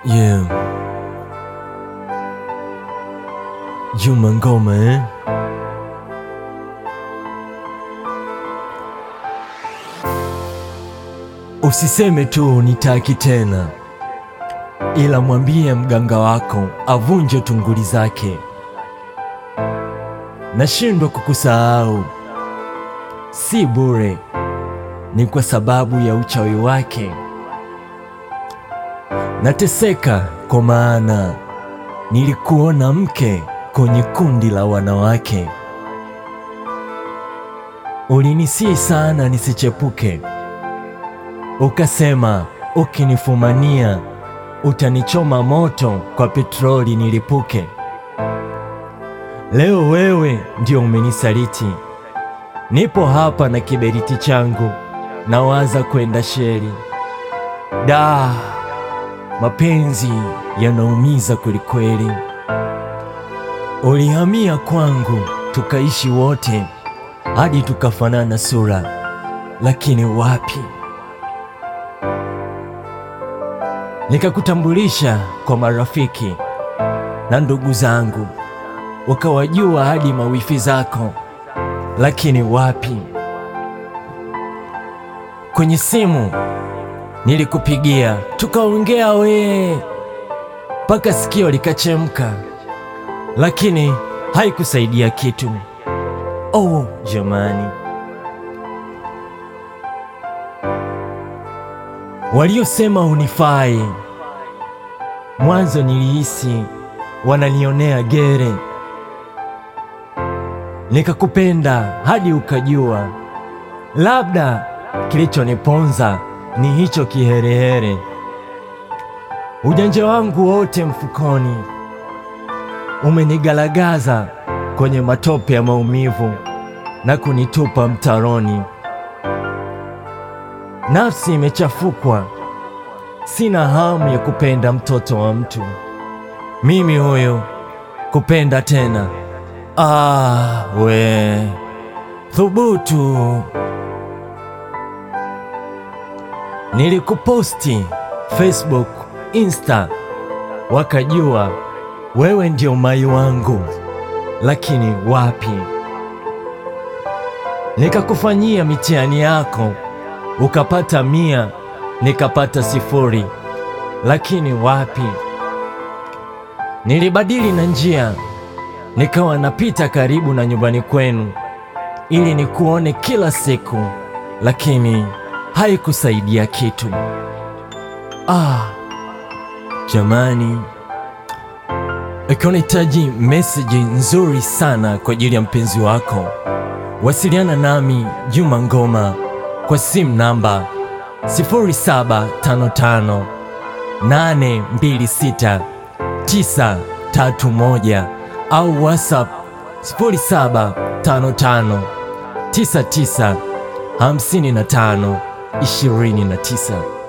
Yeah. Juma Ngoma eh? Usiseme tu nitaki tena, ila mwambie mganga wako avunje tunguli zake. Nashindwa kukusahau, si bure, ni kwa sababu ya uchawi wake. Nateseka kwa maana nilikuona mke kwenye kundi la wanawake. Ulinisii sana nisichepuke, ukasema ukinifumania utanichoma moto kwa petroli nilipuke. Leo wewe ndio umenisaliti, nipo hapa na kiberiti changu, nawaza kwenda sheri. Da, mapenzi yanaumiza kwelikweli. Ulihamia kwangu tukaishi wote hadi tukafanana sura, lakini wapi. Nikakutambulisha kwa marafiki na ndugu zangu, wakawajua hadi mawifi zako, lakini wapi. Kwenye simu nilikupigia tukaongea wee mpaka sikio likachemka, lakini haikusaidia kitu. Oh jamani, waliosema hunifai, mwanzo nilihisi wananionea gere. Nikakupenda hadi ukajua, labda kilichoniponza ni hicho kiherehere. Ujanja wangu wote mfukoni umenigalagaza kwenye matope ya maumivu na kunitupa mtaroni. Nafsi imechafukwa, sina hamu ya kupenda mtoto wa mtu. Mimi huyo kupenda tena? Ah, we thubutu! Nilikuposti Facebook, Insta, wakajua wewe ndio mai wangu, lakini wapi. Nikakufanyia mitihani yako, ukapata mia, nikapata sifuri, lakini wapi. Nilibadili na njia, nikawa napita karibu na nyumbani kwenu ili nikuone kila siku, lakini haikusaidia kitu. Ah, jamani, ikiwa unahitaji meseji nzuri sana kwa ajili ya mpenzi wako, wasiliana nami Juma Ngoma kwa simu namba 0755 826 931 au WhatsApp 0755 99 55 29.